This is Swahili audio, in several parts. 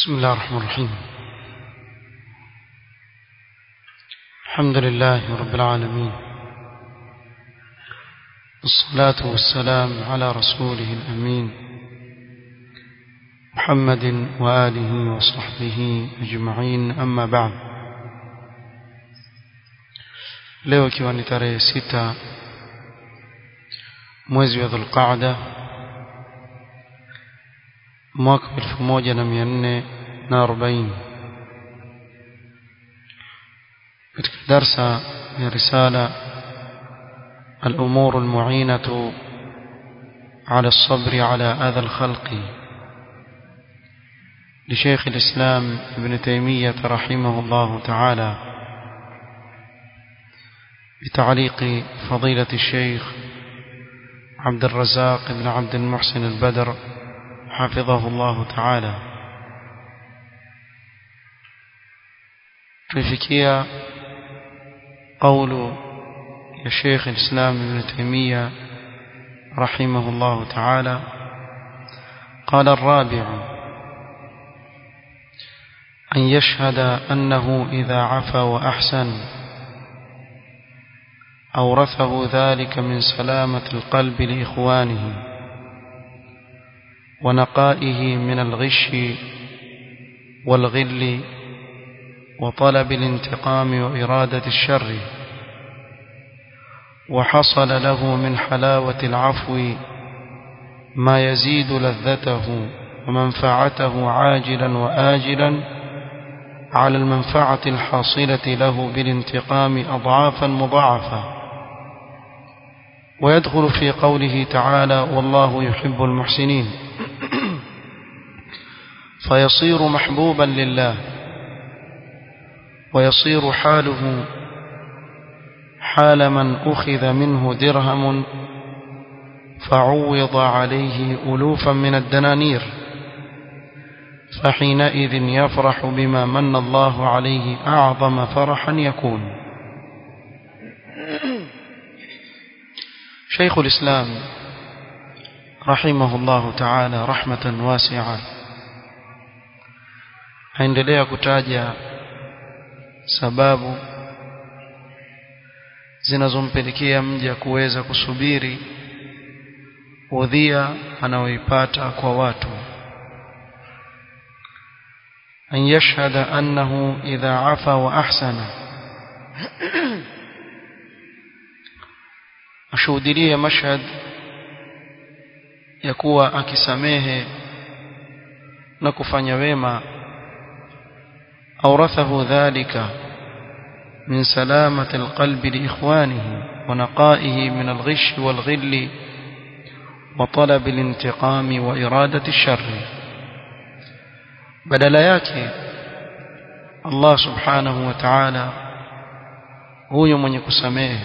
بسم الله الرحمن الرحيم الحمد لله رب العالمين والصلاة والسلام على رسوله الأمين محمد وآله وصحبه أجمعين أما بعد leo ikiwa ni tarehe sita mwezi wa dhulqaada mwaka elfu moja na mia nne na arobaini katika darsa ya risala الأمور المعينة على الصبر على أذى الخلق لشيخ الإسلام ابن تيمية رحمه الله تعالى بتعليق فضيلة الشيخ عبد الرزاق بن عبد المحسن البدر حفظه الله تعالى tulifikia قول يا شيخ الإسلام ابن تيمية رحمه الله تعالى قال الرابع أن يشهد أنه إذا عفا وأحسن أورثه ذلك من سلامة القلب لإخوانه ونقائه من الغش والغل وطلب الانتقام وإرادة الشر وحصل له من حلاوة العفو ما يزيد لذته ومنفعته عاجلا وآجلا على المنفعة الحاصلة له بالانتقام أضعافا مضاعفة ويدخل في قوله تعالى والله يحب المحسنين فيصير محبوبا لله ويصير حاله حال من أخذ منه درهم فعوض عليه ألوفا من الدنانير فحينئذ يفرح بما من الله عليه أعظم فرحا يكون شيخ الإسلام رحمه الله تعالى رحمة واسعة aendelea kutaja sababu zinazompelekea mja kuweza kusubiri udhia anaoipata kwa watu an yashhada annahu idha afa wa ahsana ashuhudilie mashhad ya kuwa akisamehe na kufanya wema أورثه ذلك من سلامة القلب لإخوانه ونقائه من الغش والغل وطلب الانتقام وإرادة الشر بدل yake Allah subhanahu wa ta'ala huyo mwenye kusamehe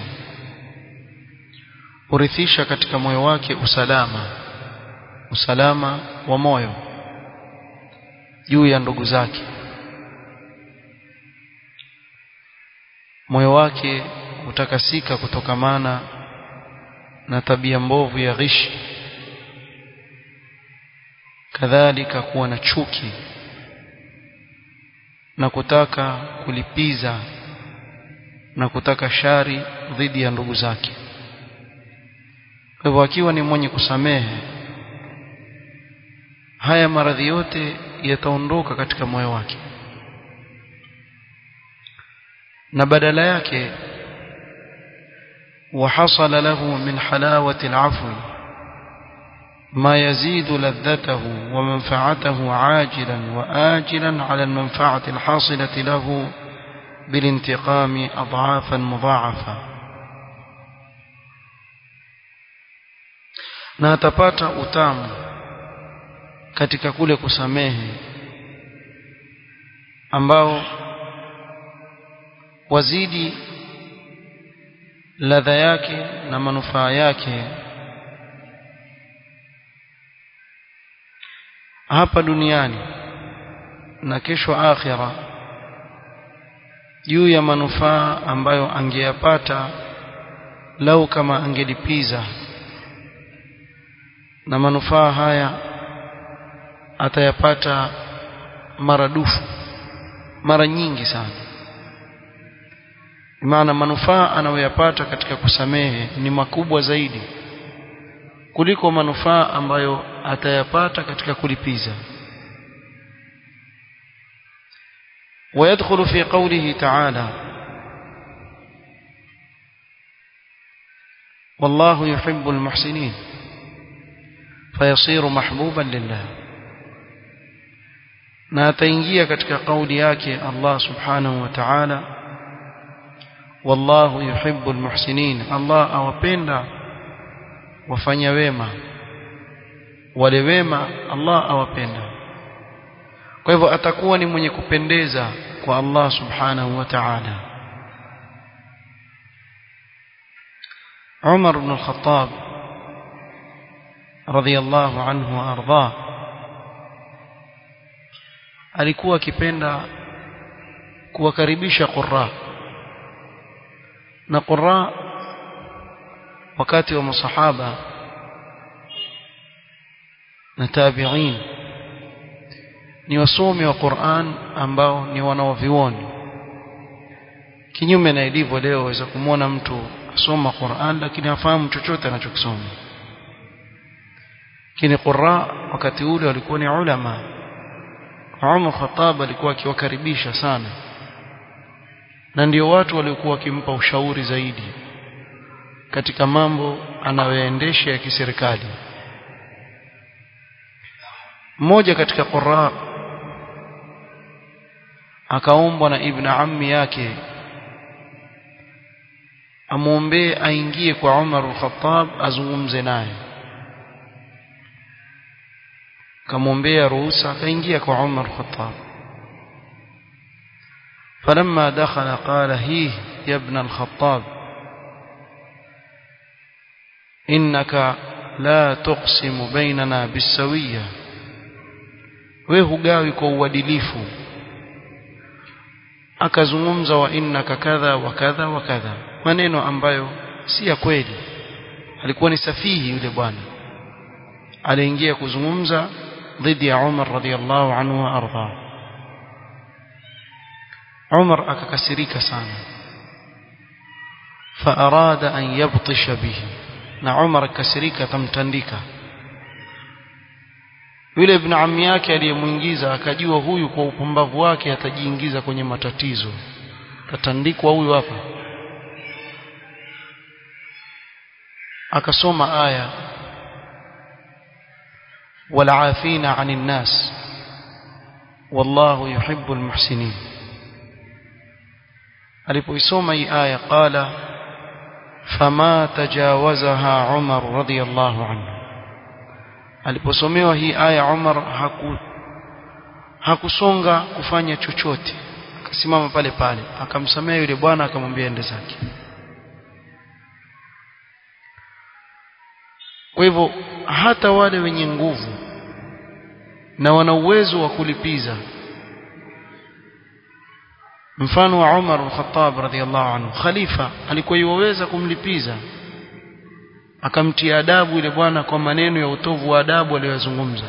hurithisha katika moyo wake usalama usalama wa moyo juu ya ndugu zake moyo wake utakasika kutokamana na tabia mbovu ya ghishi kadhalika kuwa na chuki na kutaka kulipiza na kutaka shari dhidi ya ndugu zake kwa hivyo akiwa ni mwenye kusamehe haya maradhi yote yataondoka katika moyo wake na badala yake وحصل له من حلاوة العفو ما يزيد لذته ومنفعته عاجلا وآجلا على المنفعة الحاصلة له بالانتقام أضعافا مضاعفة na atapata utamu katika kule kusamehe ambao wazidi ladha yake na manufaa yake hapa duniani na kesho akhira juu ya manufaa ambayo angeyapata lau kama angelipiza na manufaa haya atayapata maradufu mara nyingi sana maana manufaa anayoyapata katika kusamehe ni makubwa zaidi kuliko manufaa ambayo atayapata katika kulipiza ويدخل في قوله تعالى والله يحب المحسنين فيصير محبوبا لله na ataingia katika kauli yake Allah subhanahu wa ta'ala wallahu yuhibbul muhsinin Allah awapenda wafanya wema wale wema Allah awapenda kwa hivyo atakuwa ni mwenye kupendeza kwa Allah subhanahu wa ta'ala Umar ibn al-Khattab radiyallahu anhu wa ardhah alikuwa akipenda kuwakaribisha qurra na qurra wakati wa masahaba na tabi'in ni wasomi wa Qur'an ambao ni wanaovioni kinyume na ilivyo leo waweza kumwona mtu asoma Qur'an lakini hafahamu chochote anachokisoma lakini qurra wakati ule walikuwa ni ulama Umar Khattab alikuwa akiwakaribisha sana na ndio watu waliokuwa wakimpa ushauri zaidi katika mambo anayoendesha ya kiserikali mmoja katika qurra akaombwa na ibn ammi yake amwombee aingie kwa Umar al-Khattab azungumze naye kamwombea ruhusa akaingia kwa Umar al-Khattab فلما دخل قال هيه يا ابن الخطاب إنك لا تقسم بيننا بالسوية wewe hugawi kwa uadilifu akazungumza wa innaka kadha wa kadha wa kadha maneno ambayo si ya kweli alikuwa ni safihi yule bwana aliingia kuzungumza dhidi ya Umar radhiallahu anhu wa arda Umar akakasirika sana فأراد أن يبطش به na Umar akasirika atamtandika yule ibn ammi yake aliyemuingiza akajua huyu kwa upumbavu wake atajiingiza kwenye matatizo tatandikwa huyu hapa akasoma aya walafina anin nas wallahu yuhibbul muhsinin alipoisoma hii aya qala fama tajawazaha Umar radiyallahu anhu aliposomewa hii aya Umar haku hakusonga kufanya chochote akasimama pale pale akamsamea yule bwana akamwambia ende zake kwa hivyo hata wale wenye nguvu na wana uwezo wa kulipiza mfano wa Umar al-Khattab radhiyallahu anhu khalifa alikuwa yuweza kumlipiza akamtia adabu yule bwana kwa maneno ya utovu wa adabu aliyozungumza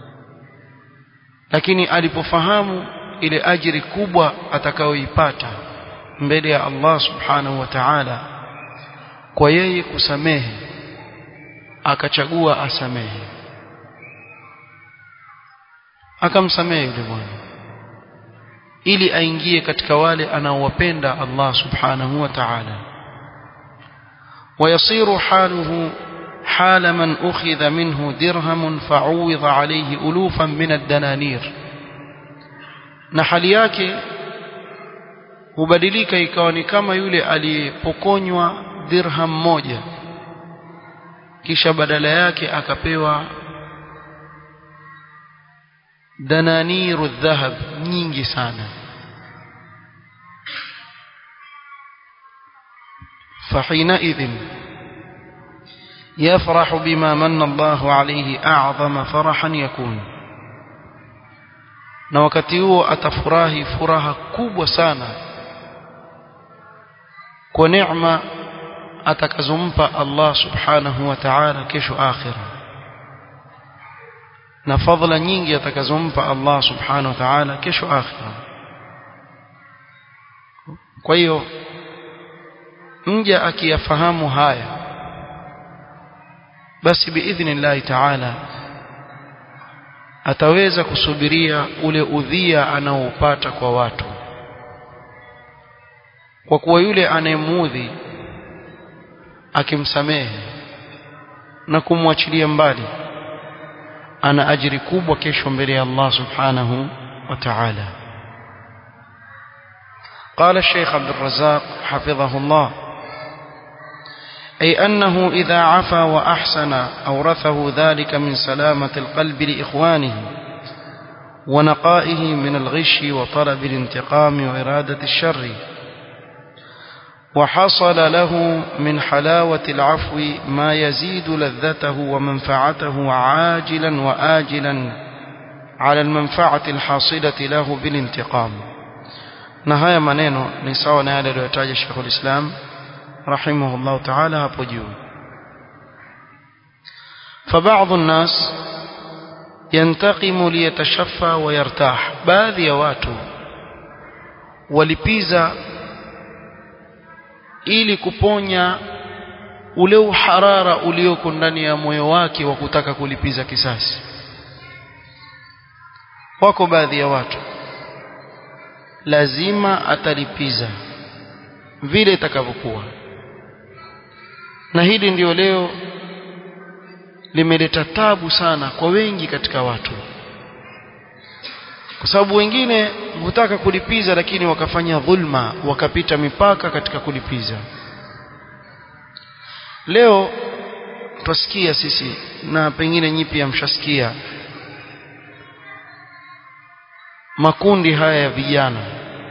lakini alipofahamu ile ajiri kubwa atakayoipata mbele ya Allah subhanahu wa ta'ala kwa yeye kusamehe akachagua asamehe akamsamehe yule bwana ili aingie katika wale anaowapenda Allah subhanahu wa ta'ala ويصير حاله حال من أخذ منه درهم فعوض عليه ألوفا من الدنانير na hali yake hubadilika ikawa ni kama yule aliyepokonywa dirham moja kisha badala yake akapewa dananiru dhahab nyingi sana فحينئذ يفرح بما من الله عليه أعظم فرحا يكون na wakati huo atafurahi furaha kubwa sana kwa neema atakazompa Allah subhanahu wa ta'ala kesho akhira na fadhila nyingi atakazompa Allah subhanahu wa ta'ala kesho akhira kwa hiyo mja akiyafahamu haya basi biidhnillahi ta'ala ataweza kusubiria ule udhia anaoupata kwa watu kwa kuwa yule anayemuudhi akimsamehe na kumwachilia mbali ana ajiri kubwa kesho mbele ya Allah subhanahu wa ta'ala قال الشيخ عبد الرزاق حفظه الله أي أنه إذا عفا وأحسن أورثه ذلك من سلامة القلب لإخوانه ونقائه من الغش وطلب الانتقام وإرادة الشر وحصل له من حلاوة العفو ما يزيد لذته ومنفعته عاجلا وآجلا على المنفعة الحاصلة له بالانتقام نهاية منينو نساوى نهاية لويتاج الشيخ الإسلام رحمه الله تعالى هبجو فبعض الناس ينتقم ليتشفى ويرتاح baadhi ya watu walipiza ili kuponya ule uharara ulioko ndani ya moyo wake wa kutaka kulipiza kisasi wako baadhi ya watu lazima atalipiza vile itakavyokuwa na hili ndio leo limeleta tabu sana kwa wengi katika watu kwa sababu wengine hutaka kulipiza lakini wakafanya dhulma wakapita mipaka katika kulipiza leo twasikia sisi na pengine nyi pia mshasikia makundi haya ya vijana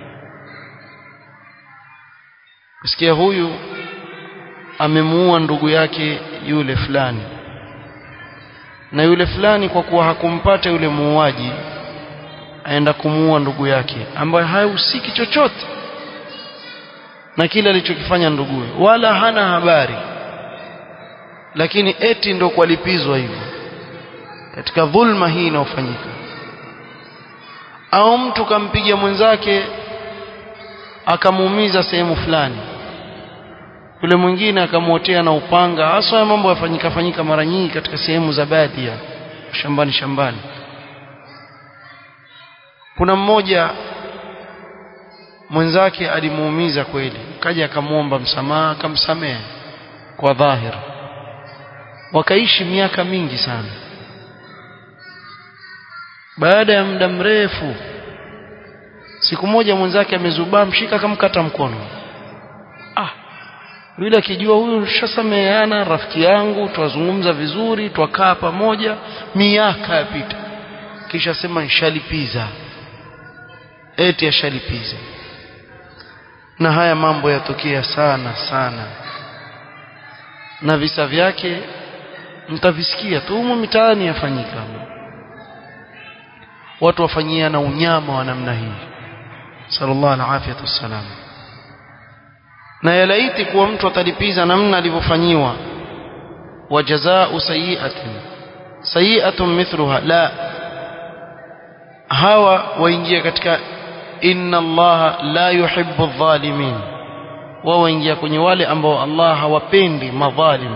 kusikia huyu amemuua ndugu yake yule fulani na yule fulani kwa kuwa hakumpata yule muuaji aenda kumuua ndugu yake ambaye hahusiki chochote na kile alichokifanya nduguye wala hana habari lakini eti ndo kwalipizwa hivyo katika dhulma hii inayofanyika au mtu kampiga mwenzake akamuumiza sehemu fulani yule mwingine akamwotea na upanga hasa mambo yafanyika fanyika mara nyingi katika sehemu za baadhi shambani shambani kuna mmoja mwenzake alimuumiza kweli kaja akamwomba msamaha akamsamehe kwa dhahir wakaishi miaka mingi sana baada ya muda mrefu siku moja mwenzake amezubaa mshika akamkata mkono ah yule akijua huyu shasameheana rafiki yangu twazungumza vizuri twakaa pamoja miaka yapita kisha sema nshalipiza eti ashalipiza na haya mambo yatokea sana sana na visa vyake mtavisikia tu humu mitaani yafanyika watu wafanyiana unyama wa namna hii sallallahu alaihi wasallam na yalaiti kuwa mtu atalipiza namna alivyofanyiwa wa jazaa'u sayi'atin sayi'atun mithluha la hawa waingia katika inna allaha la yuhibbu adh-dhalimin wao waingia kwenye wale ambao Allah hawapendi madhalim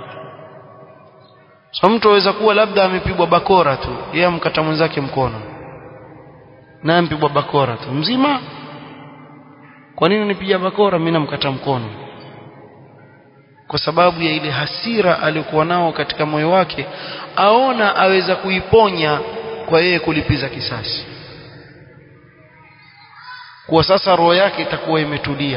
so mtu aweza kuwa labda amepigwa bakora tu yeye amkata mwenzake mkono na ampigwa bakora tu mzima kwa nini nipiga bakora mimi namkata mkono kwa sababu ya ile hasira aliyokuwa nao katika moyo wake aona aweza kuiponya kwa yeye kulipiza kisasi kwa sasa roho yake itakuwa imetulia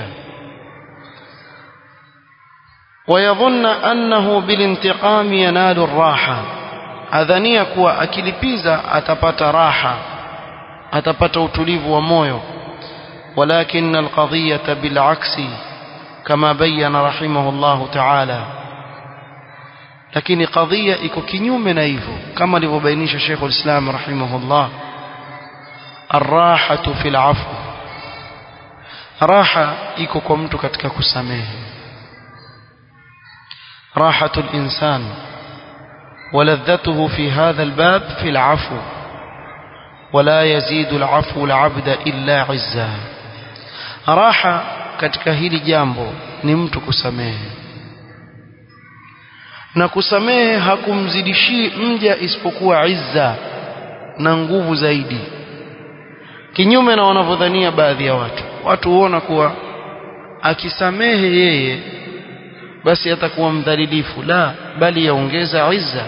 ويظن أنه بالانتقام ينال الراحة أذنيا kuwa akilipiza atapata raha atapata utulivu wa moyo ولكن القضية بالعكس كما بين رحمه الله تعالى lakini qadhiya iko kinyume na hivyo kama alivyobainisha Sheikh al-Islam rahimahullah arrahatu fil afw raha iko kwa mtu katika kusamehe rahatu al-insan ولذته في هذا الباب في العفو ولا يزيد العفو العبد إلا عزا راحة katika hili jambo ni mtu kusamehe na kusamehe hakumzidishii mja isipokuwa izza na nguvu zaidi kinyume na wanavyodhania baadhi ya watu watu huona kuwa akisamehe yeye basi atakuwa mdhalilifu la bali yaongeza izza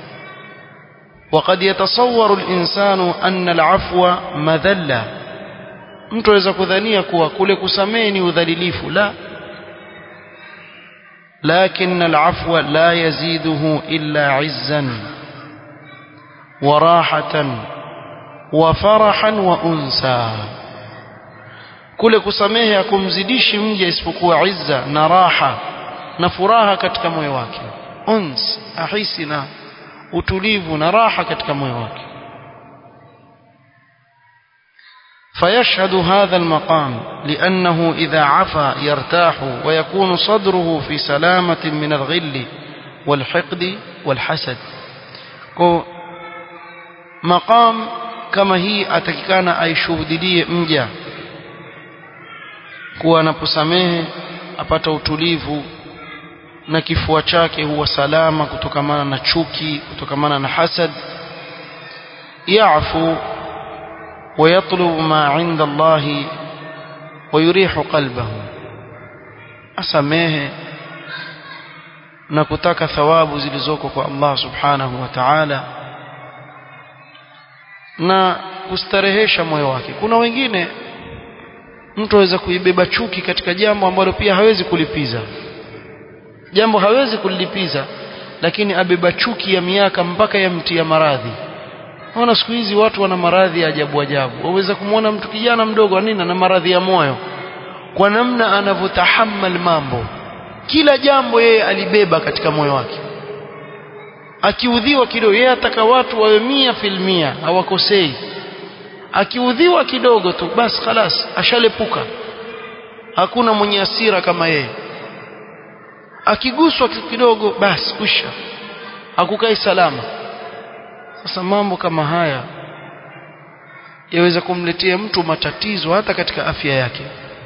وقد يتصور الإنسان أن العفو مذلة mtu aweza kudhania kuwa kule kusamehe ni udhalilifu la لكن العفو لا يزيده إلا عزا وراحة وفرحا وأنسا kule kusamehe hakumzidishi mja isipokuwa izza na raha na furaha katika moyo wake uns ahisi na utulivu na raha katika moyo wake فيشهد هذا المقام لأنه إذا عفا يرتاح ويكون صدره في سلامة من الغل والحقد والحسد مقام كما هي أتككان أي شهدلي مجا kuwa anaposamehe apata utulivu na kifua chake huwa salama kutokamana na chuki kutokamana na hasad yafu ويطلب ما عند الله ويريح قلبه asamehe na kutaka thawabu zilizoko kwa Allah subhanahu wa ta'ala na kustarehesha moyo wake kuna wengine mtu aweza kuibeba chuki katika jambo ambalo pia hawezi kulipiza jambo hawezi kulilipiza lakini abeba chuki ya miaka mpaka yamtia maradhi Naona siku hizi watu wana maradhi ya ajabu ajabu. Waweza kumwona mtu kijana mdogo nini na maradhi ya moyo kwa namna anavyotahammal mambo. Kila jambo yeye alibeba katika moyo wake. Akiudhiwa kidogo yeye ataka watu wawe mia filmia hawakosei. Akiudhiwa kidogo tu basi khalas ashalepuka. Hakuna mwenye hasira kama yeye. Akiguswa kidogo basi kwisha. Hakukai salama. Sasa mambo kama haya yaweza kumletea mtu matatizo hata katika afya yake.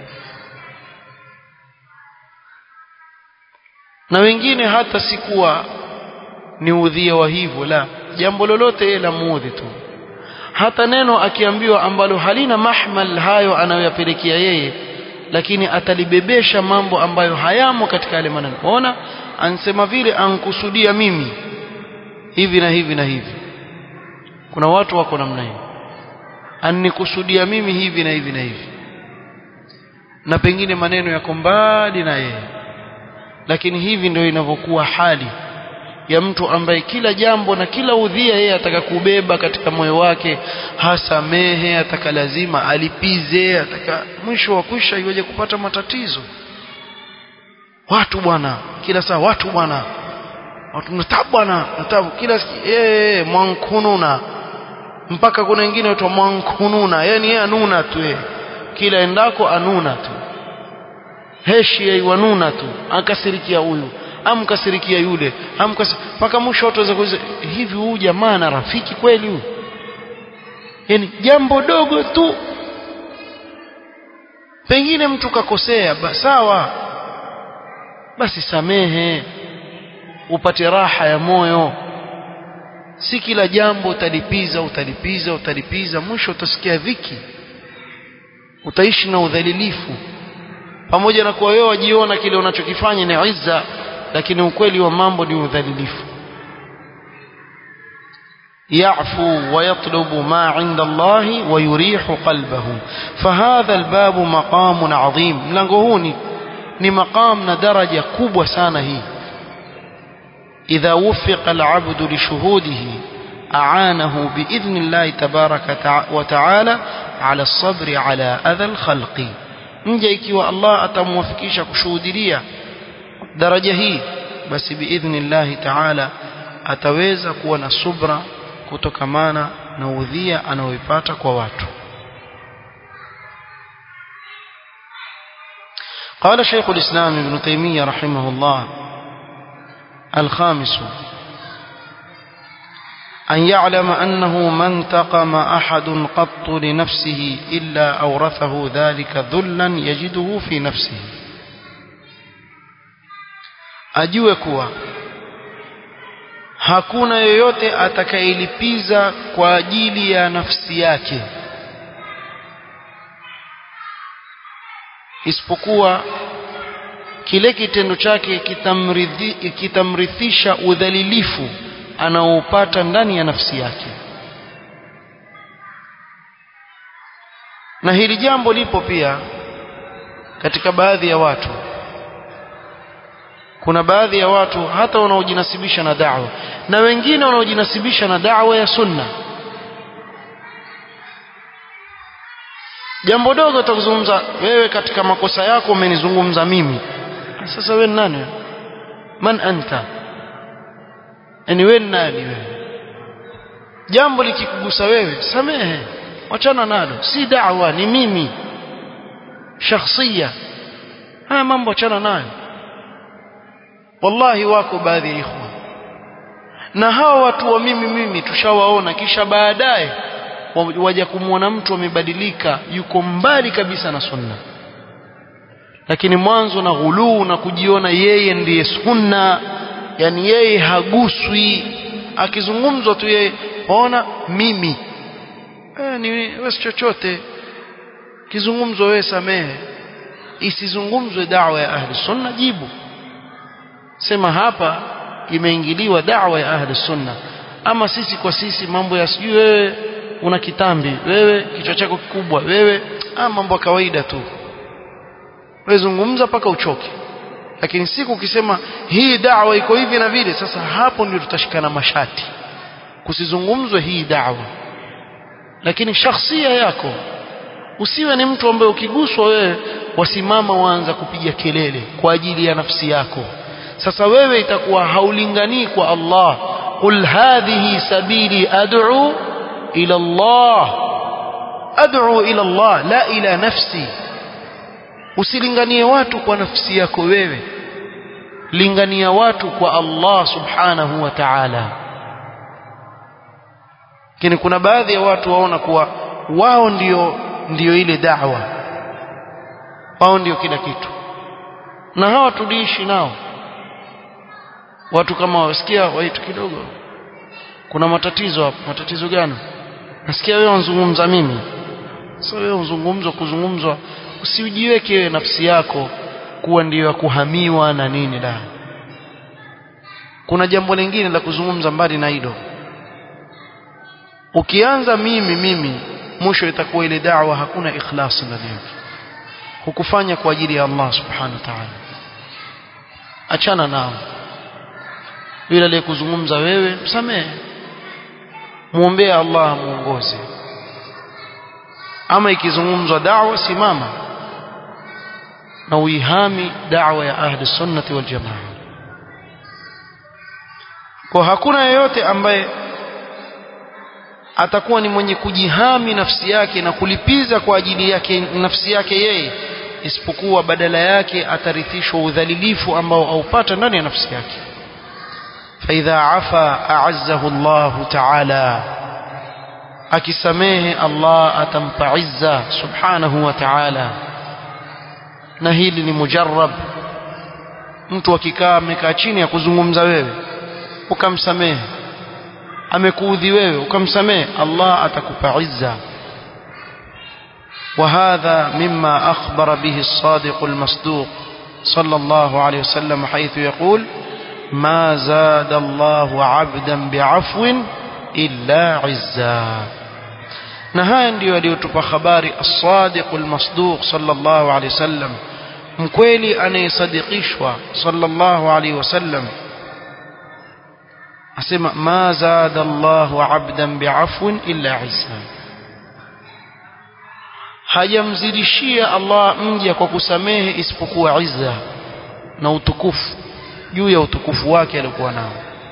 Na wengine hata sikuwa ni udhia wa hivyo la jambo lolote yeye lamuudhi tu. Hata neno akiambiwa ambalo halina mahmal hayo anayoyapelekea yeye lakini atalibebesha mambo ambayo hayamo katika yale maneno. Ona ansema vile ankusudia mimi hivi na hivi na hivi kuna watu wako namna hiyo anikusudia mimi hivi na hivi na hivi na pengine maneno yako mbali na yeye lakini hivi ndio inavyokuwa hali ya mtu ambaye kila jambo na kila udhia yeye ataka kubeba katika moyo wake hasamehe ataka lazima alipize ataka mwisho wa kwisha iweje kupata matatizo watu bwana kila saa watu bwana watu mtabu bwana mtabu kila eh mwankununa mpaka kuna wengine watu mwankununa yani yeye anuna tu yeye kila endako anuna tu heshi yaiwanuna tu akasirikia huyu amkasirikia yule amkas mpaka mwisho watu waweza kuuliza hivi huyu jamaa na rafiki kweli huyu yani jambo dogo tu pengine mtu kakosea ba, sawa basi samehe upate raha ya moyo si kila jambo utalipiza utalipiza utalipiza mwisho utasikia dhiki utaishi na udhalilifu pamoja na kuwa wewe wajiona kile unachokifanya ni izza lakini ukweli wa mambo ni udhalilifu يعفو ويطلب ما عند الله ويريح قلبه فهذا الباب مقام عظيم mlango huu ni ni maqam na daraja kubwa sana hii إذا وفق العبد لشهوده أعانه بإذن الله تبارك وتعالى على الصبر على أذى الخلق nje ikiwa Allah atamwafikisha kushuhudia daraja hii basi biidhnillahi taala ataweza kuwa na subra kutokamana na udhia anaoipata kwa watu قال شيخ الإسلام ابن تيمية رحمه الله الخامس أن يعلم أنه ما انتقم أحد قط لنفسه إلا أورثه ذلك ذلا يجده في نفسه ajue kuwa hakuna yoyote atakayelipiza kwa ajili ya nafsi yake isipokuwa kile kitendo chake kitamrithi, kitamrithisha udhalilifu anaoupata ndani ya nafsi yake na hili jambo lipo pia katika baadhi ya watu kuna baadhi ya watu hata wanaojinasibisha na da'wa na wengine wanaojinasibisha na da'wa ya sunna jambo dogo utakuzungumza wewe katika makosa yako umenizungumza mimi sasa wewe nani man anta yani wewe nani wewe jambo likikugusa wewe samehe wachana nalo si da'wa ni mimi shakhsia haya mambo achana nayo wallahi wako baadhi ya ikhwan na hawa watu wa mimi mimi tushawaona kisha baadaye waja kumwona mtu amebadilika yuko mbali kabisa na sunna lakini mwanzo na ghuluu na kujiona yeye ndiye sunna yani yeye haguswi akizungumzwa tu yeye waona mimi eh, ni wewe chochote kizungumzwa wewe samehe isizungumzwe da'wa ya ahli sunna jibu sema hapa imeingiliwa da'wa ya ahli sunna ama sisi kwa sisi mambo ya sijui wewe una kitambi wewe kichwa chako kikubwa wewe ah mambo ya kawaida tu wewe zungumza paka uchoke lakini siku ukisema hii da'wa iko hivi na vile sasa hapo ndio tutashikana mashati kusizungumzwe hii da'wa lakini shakhsia yako usiwe ni mtu ambaye ukiguswa wewe wasimama waanza kupiga kelele kwa ajili ya nafsi yako sasa wewe itakuwa haulinganii kwa Allah qul hadhihi sabili ad'u ila Allah ad'u ila Allah la ila nafsi usilinganie watu kwa nafsi yako wewe lingania watu kwa Allah subhanahu wa ta'ala lakini kuna baadhi ya watu waona kuwa wao ndio ndio ile da'wa wao ndio kila kitu na hawa tuliishi nao watu kama wasikia waitu kidogo kuna matatizo hapo matatizo gani nasikia wewe unazungumza mimi sio wewe unazungumzwa kuzungumzwa usijiweke wewe nafsi yako kuwa ndiyo ya kuhamiwa na nini la kuna jambo lingine la kuzungumza mbali na hilo ukianza mimi mimi mwisho itakuwa ile da'wa hakuna ikhlas ndani yake hukufanya kwa ajili ya Allah subhanahu wa ta'ala achana nao yule aliyekuzungumza wewe msamehe muombee Allah muongoze ama ikizungumzwa da'wa simama na uihami da'wa ya ahli sunnati wal jamaa kwa hakuna yeyote ambaye atakuwa ni mwenye kujihami nafsi yake na kulipiza kwa ajili yake nafsi yake yeye isipokuwa badala yake atarithishwa udhalilifu ambao aupata ndani ya nafsi yake فإذا عفا أعزه الله تعالى akisamehe Allah atampa izza subhanahu wa ta'ala na hili ni mujarrab mtu akikaa amekaa chini ya kuzungumza wewe ukamsamehe amekuudhi wewe ukamsamehe Allah atakupa izza وهذا مما أخبر به الصادق المصدوق صلى الله عليه وسلم حيث يقول ما زاد الله عبدا بعفو إلا عزا na haya ndiyo aliyotupa habari as-sadiq al-masduq sallallahu alayhi wasallam mkweli anayesadikishwa sallallahu alayhi wasallam asema ma zada Allahu 'abdan bi'afwin illa 'izza hajamzidishia Allah mja kwa kusamehe isipokuwa izza na utukufu juu ya utukufu wake alikuwa nao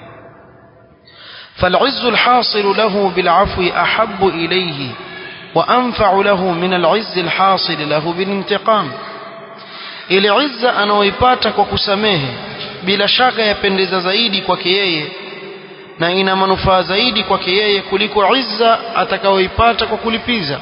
فالعز الحاصل له بالعفو أحب إليه وأنفع له من العز الحاصل له بالانتقام ile izza anaoipata kwa kusamehe bila shaka yapendeza zaidi kwake yeye na ina manufaa zaidi kwake yeye kuliko izza atakayoipata kwa kulipiza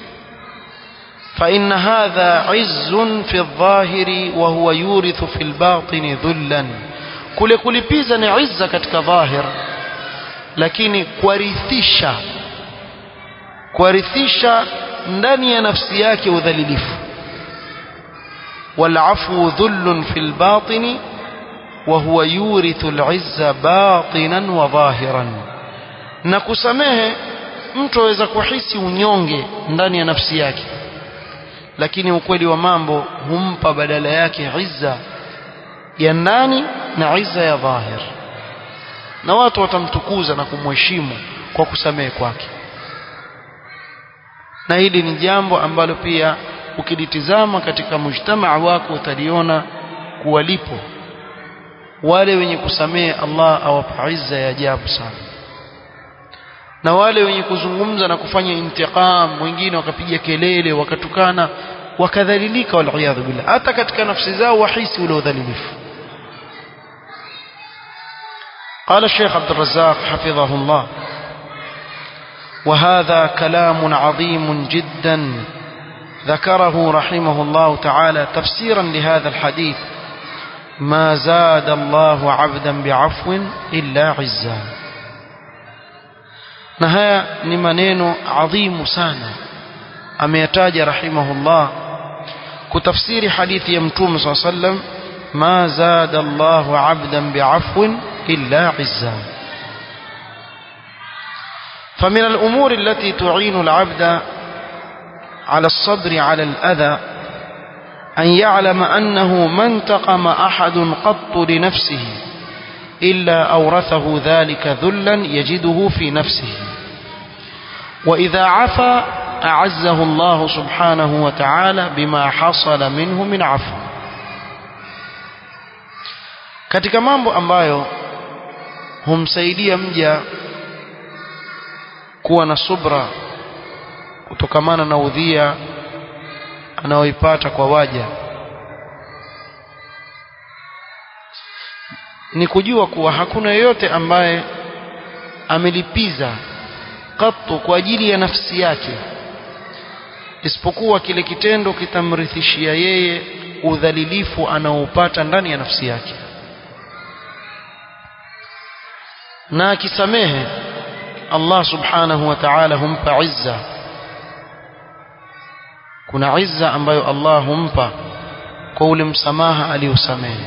فإن هذا عز في الظاهر وهو يورث في الباطن ذلا kule kulipiza ni izza katika dhahir lakini kuarithisha kuarithisha ndani ya nafsi yake udhalilifu والعفو ذل في الباطن وهو يورث العزة باطنا وظاهرا na kusamehe mtu aweza kuhisi unyonge ndani ya nafsi yake lakini ukweli wa mambo humpa badala yake izza ya ndani na izza ya dhahir na watu watamtukuza na kumheshimu kwa kusamehe kwake na hili ni jambo ambalo pia ukilitizama katika mujtamaa wako utaliona kuwa lipo wale wenye kusamehe Allah awapa izza ya ajabu sana na wale wenye kuzungumza na kufanya intiqam wengine wakapiga kelele wakatukana wakadhalilika waliyadhu billah hata katika nafsi zao wahisi ule udhalilifu قال الشيخ عبد الرزاق حفظه الله وهذا كلام عظيم جدا ذكره رحمه الله تعالى تفسيرا لهذا الحديث ما زاد الله عبدا بعفو إلا عزا نهاية نمانين عظيم سانا أميتاج رحمه الله كتفسير حديث يمتوم صلى الله عليه وسلم ما زاد الله عبدا بعفو إلا عزا فمن الأمور التي تعين العبد على الصبر على الأذى أن يعلم أنه ما انتقم أحد قط لنفسه إلا أورثه ذلك ذلا يجده في نفسه وإذا عفا أعزه الله سبحانه وتعالى بما حصل منه من عفو katika mambo ambayo humsaidia mja kuwa na subra kutokamana na udhia anaoipata kwa waja ni kujua kuwa hakuna yeyote ambaye amelipiza katu kwa ajili ya nafsi yake isipokuwa kile kitendo kitamrithishia yeye udhalilifu anaoupata ndani ya nafsi yake na akisamehe Allah subhanahu wa ta'ala humpa izza kuna izza ambayo Allah humpa kwa ule msamaha aliosamehe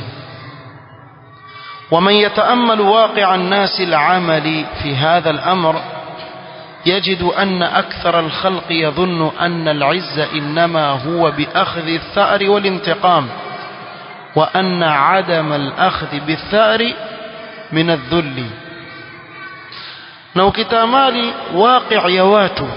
ومن يتأمل واقع الناس العمل في هذا الأمر يجد أن أكثر الخلق يظن أن العز إنما هو بأخذ الثأر والانتقام وأن عدم الأخذ بالثأر من الذل na ukitamali waqi' ya watu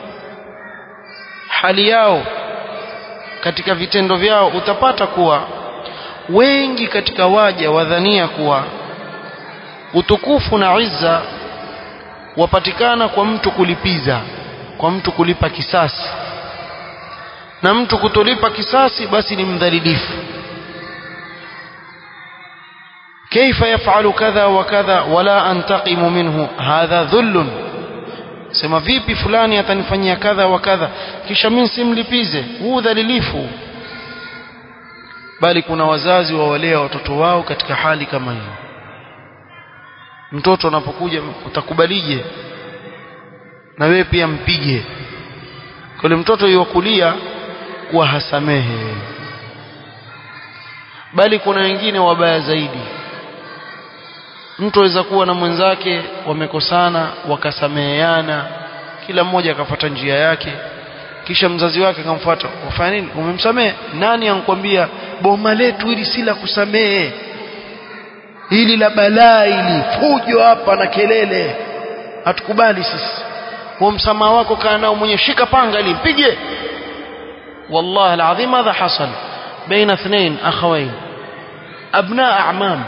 hali yao katika vitendo vyao utapata kuwa wengi katika waja wadhania kuwa utukufu na izza wapatikana kwa mtu kulipiza kwa mtu kulipa kisasi na mtu kutolipa kisasi basi ni mdhalilifu كيف يفعل كذا وكذا ولا أنتقم منه هذا ذل sema vipi fulani atanifanyia kadha wa kadha kisha mimi simlipize huu dhalilifu bali kuna wazazi wawalea watoto wao katika hali kama hiyo mtoto anapokuja utakubalije na wewe pia mpige kule mtoto yuwakulia kuwa hasamehe bali kuna wengine wabaya zaidi mtu aweza kuwa na mwenzake wamekosana wakasameheana kila mmoja akafuata njia yake kisha mzazi wake akamfuata wafanya nini umemsamehe nani ankwambia boma letu hili si la kusamehe hili la balaa hili fujo hapa na kelele hatukubali sisi huo msamaha wako kaa nao mwenye shika panga ili mpige والله العظيم هذا حصل بين اثنين أخوين أبناء أعمام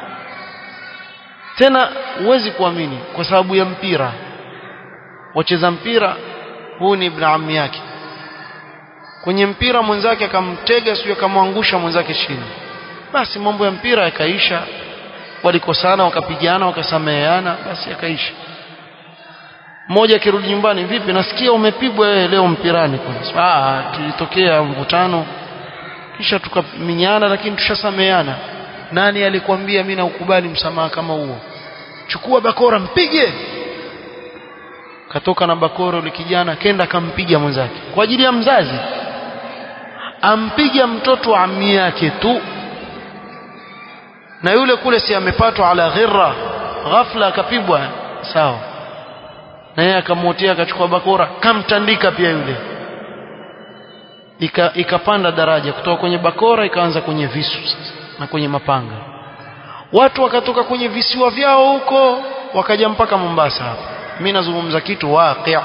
tena huwezi kuamini kwa sababu ya mpira wacheza mpira huu ni ibn ammi yake kwenye mpira mwenzake akamtega sio akamwangusha mwenzake chini basi mambo ya mpira yakaisha walikosana wakapigana wakasameheana basi akaisha mmoja akirudi nyumbani vipi nasikia umepigwa wewe leo mpirani kwanza ah tulitokea mvutano kisha tukaminyana lakini tushasameheana nani alikwambia mimi naukubali msamaha kama huo chukua bakora mpige katoka na bakora yule kijana kenda kampiga mwenzake kwa ajili ya mzazi ampiga mtoto wa ammi yake tu na yule kule si amepatwa ala ghirra ghafla akapigwa sawa na yeye akamwotea akachukua bakora kamtandika pia yule Ika, ikapanda daraja kutoka kwenye bakora ikaanza kwenye visu sasa na kwenye mapanga watu wakatoka kwenye visiwa vyao huko wakaja mpaka Mombasa hapa mimi nazungumza kitu waqi'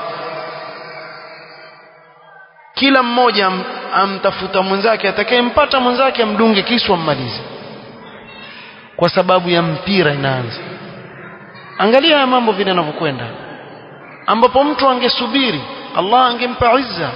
kila mmoja am, amtafuta mwenzake atakayempata mwenzake amdunge kisu ammalize kwa sababu ya mpira inaanza angalia haya mambo vile yanavyokwenda ambapo mtu angesubiri Allah angempa izza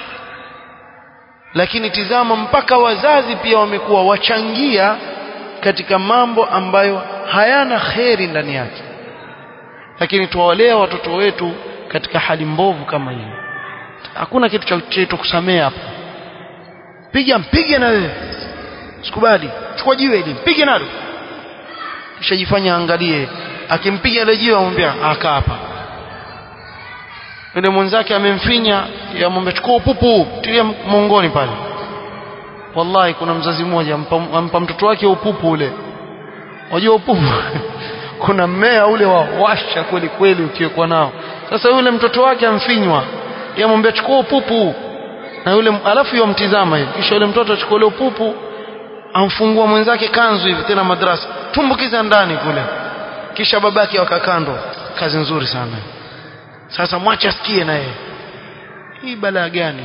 lakini tizama mpaka wazazi pia wamekuwa wachangia katika mambo ambayo hayana kheri ndani yake lakini tuwalea watoto wetu katika hali mbovu kama hii hakuna kitu cha chetu kusamea hapa piga mpige na wewe sikubali chukua jiwe hili mpige nalo kisha jifanya angalie akimpiga ile jiwe amwambia aka hapa yule mwenzake amemfinya yamwambia chukua upupu tilia mongoni pale wallahi kuna mzazi mmoja ampa, ampa mtoto wake upupu ule unajua upupu kuna mmea ule wa washa kweli kweli ukiwekwa nao sasa yule mtoto wake amfinywa yamwambia chukua upupu na yule alafu yomtizama hivi kisha yule mtoto achukua ule upupu amfungua mwenzake kanzu hivi tena madrasa tumbukiza ndani kule kisha babake wakakando kazi nzuri sana sasa mwache asikie na yeye hii balaa gani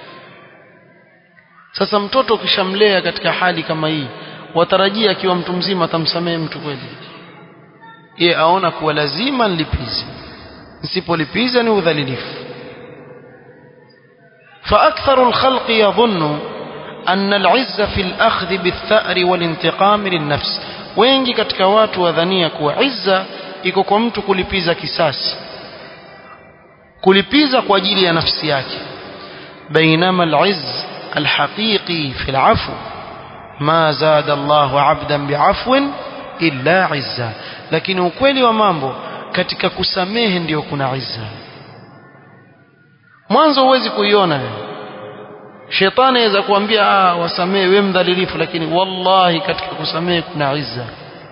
sasa mtoto ukishamlea katika hali kama hii watarajia akiwa mtu mzima atamsamehe mtu kweli ye aona kuwa lazima nilipize nisipolipiza ni udhalilifu فأكثر الخلق يظن أن العزة في الأخذ بالثأر والانتقام للنفس wengi katika watu wadhania kuwa izza iko kwa mtu kulipiza kisasi kulipiza kwa ajili ya nafsi yake bainama al-izz al-haqiqi fi al-afw ma zada Allahu 'abdan bi'afwin illa 'izza lakini ukweli wa mambo katika kusamehe ndiyo kuna izza mwanzo huwezi kuiona wewe shetani aweza kuambia ah wasamehe wewe mdhalilifu lakini wallahi katika kusamehe kuna izza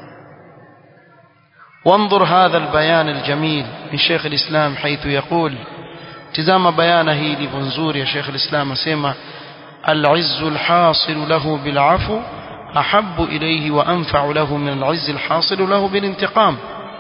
وانظر هذا البيان الجميل من شيخ الإسلام حيث يقول تزام بيانه لبنزور يا شيخ الإسلام سيما العز الحاصل له بالعفو أحب إليه وأنفع له من العز الحاصل له بالانتقام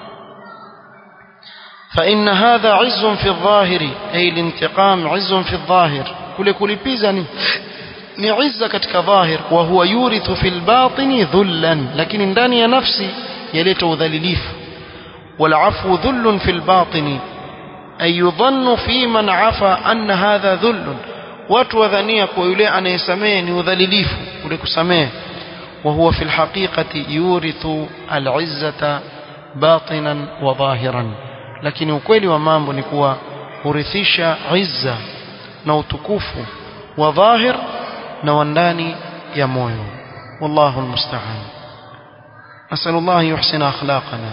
فإن هذا عز في الظاهر أي الانتقام عز في الظاهر كل كل بيزني ni izza katika dhahir wa huwa yurithu fil batini dhullan lakini ndani ya nafsi yaleta udhalilifu wal afu dhullun fil batini ay yudhannu fi man afa anna hadha dhullun watu wadhania kwa yule anayesamehe ni udhalilifu kule kusamehe wa huwa fil haqiqati yurithu al izzata batinan wa dhahiran lakini ukweli wa mambo ni kuwa hurithisha izza na utukufu wa dhahir na wa ndani ya moyo wallahu almusta'an nasallallahu yuhsina akhlaqana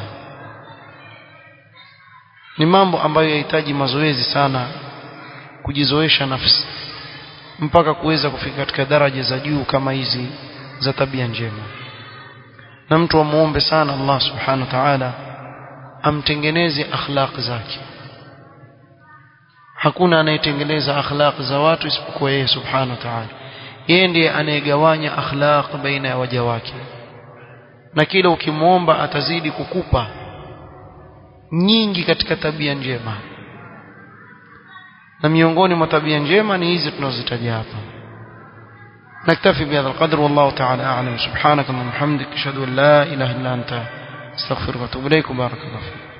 ni mambo ambayo yahitaji mazoezi sana kujizoesha nafsi mpaka kuweza kufika katika daraja za juu kama hizi za tabia njema na mtu amuombe sana Allah subhanahu wa ta'ala amtengeneze akhlaq zake hakuna anayetengeneza akhlaq za watu isipokuwa yeye subhanahu wa ta'ala yeye ndiye anayegawanya akhlaq baina ya waja wake na kila ukimwomba atazidi kukupa nyingi katika tabia njema na miongoni mwa tabia njema ni hizi tunazozitaja hapa نكتفي بهذا القدر والله تعالى أعلم سبحانك اللهم وبحمدك أشهد أن لا إله إلا أنت استغفرك واتوب إليك وبارك الله فيك